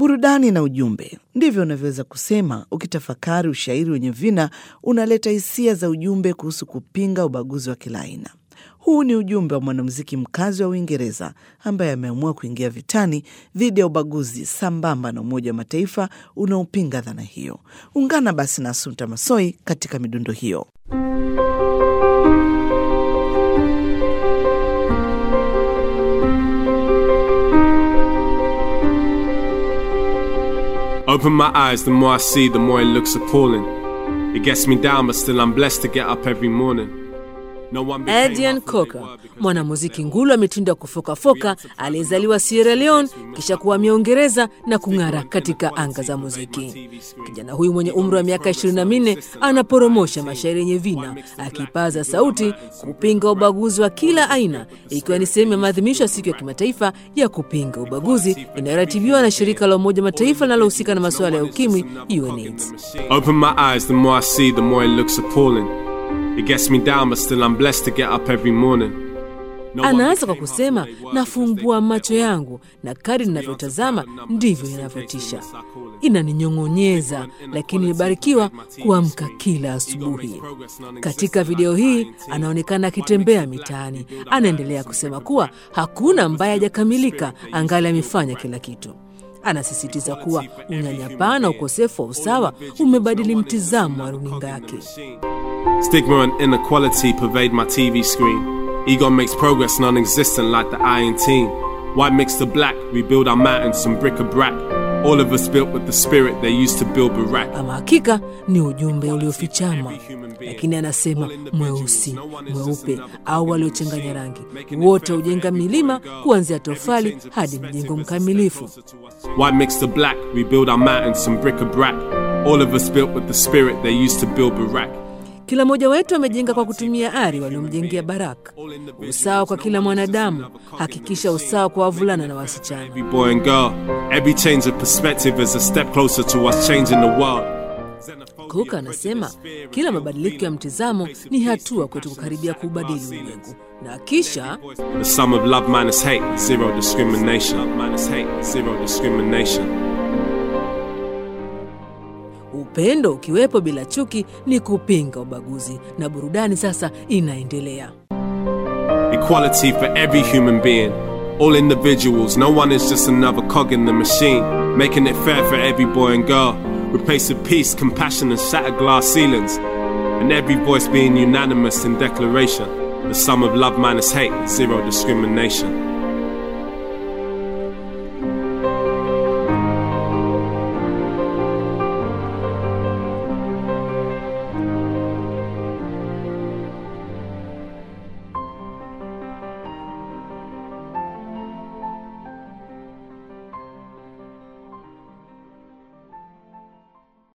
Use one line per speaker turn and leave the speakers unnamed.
burudani na ujumbe. Ndivyo unavyoweza kusema ukitafakari ushairi wenye vina unaleta hisia za ujumbe kuhusu kupinga ubaguzi wa kila aina. Huu ni ujumbe wa mwanamuziki mkazi wa Uingereza ambaye ameamua kuingia vitani dhidi ya ubaguzi sambamba na Umoja wa Mataifa unaopinga dhana hiyo. Ungana basi na Asunta Masoi katika midundo hiyo.
Open my eyes, the more I see, the more it looks appalling. It gets me down, but still I'm blessed to get up every morning. No one became
Adrian
half what they
Coker,
were because
mwanamuziki ngulu wa mitindo ya kufokafoka aliyezaliwa Sierra Leone kisha kuhamia Uingereza na kung'ara katika anga za muziki. Kijana huyu mwenye umri wa miaka 24 anaporomosha mashairi yenye vina, akipaza sauti kupinga ubaguzi wa kila aina, ikiwa ni sehemu ya maadhimisho ya siku ya kimataifa ya kupinga ubaguzi inayoratibiwa na shirika la Umoja wa Mataifa linalohusika na masuala ya ukimwi UNAIDS.
Open my eyes, the more I see, the more it looks appalling. It gets me down, but still I'm blessed to get up every morning. No one
Anaanza kwa
became
kusema
half what they were
nafumbua
because
macho
they
yangu na kadri ninavyotazama ndivyo inavyotisha, inaninyong'onyeza, lakini nimebarikiwa kuamka kila asubuhi. Katika video hii anaonekana akitembea mitaani, anaendelea kusema kuwa hakuna ambaye hajakamilika, angali amefanya kila kitu. Anasisitiza kuwa unyanyapaa na ukosefu wa usawa umebadili mtizamo wa runinga yake.
Stigma and inequality pervade my TV screen. Ego makes progress non existent like the iron team. White mixed to black, we build our mountains from brick a brack. All of us built with the spirit they used to build Barack.
Ama hakika ni ujumbe uliofichama, lakini anasema mweusi, mweupe au waliochanganya rangi, wote hujenga milima kuanzia tofali hadi mjengo mkamilifu.
White mixed to black, we build our mountains from brick a brack. All of us built with the spirit they used to build Barack.
Kila mmoja wetu amejenga kwa kutumia ari waliomjengea Baraka. Usawa kwa kila mwanadamu, hakikisha usawa kwa wavulana na wasichana.
Every boy and girl, every change of perspective is a step closer to us changing the world.
Cook anasema kila mabadiliko ya mtizamo ni hatua kwetu kukaribia kuubadili ulimwengu, na kisha
The sum of love minus hate, zero discrimination. Love minus hate, zero discrimination.
upendo ukiwepo bila chuki ni kupinga ubaguzi, na burudani sasa inaendelea.
Equality for every human being. All individuals, no one is just another cog in the machine. Making it fair for every boy and girl. Replacing peace, compassion, and shattered glass ceilings. And every voice being unanimous in declaration. The sum of love minus hate, zero discrimination.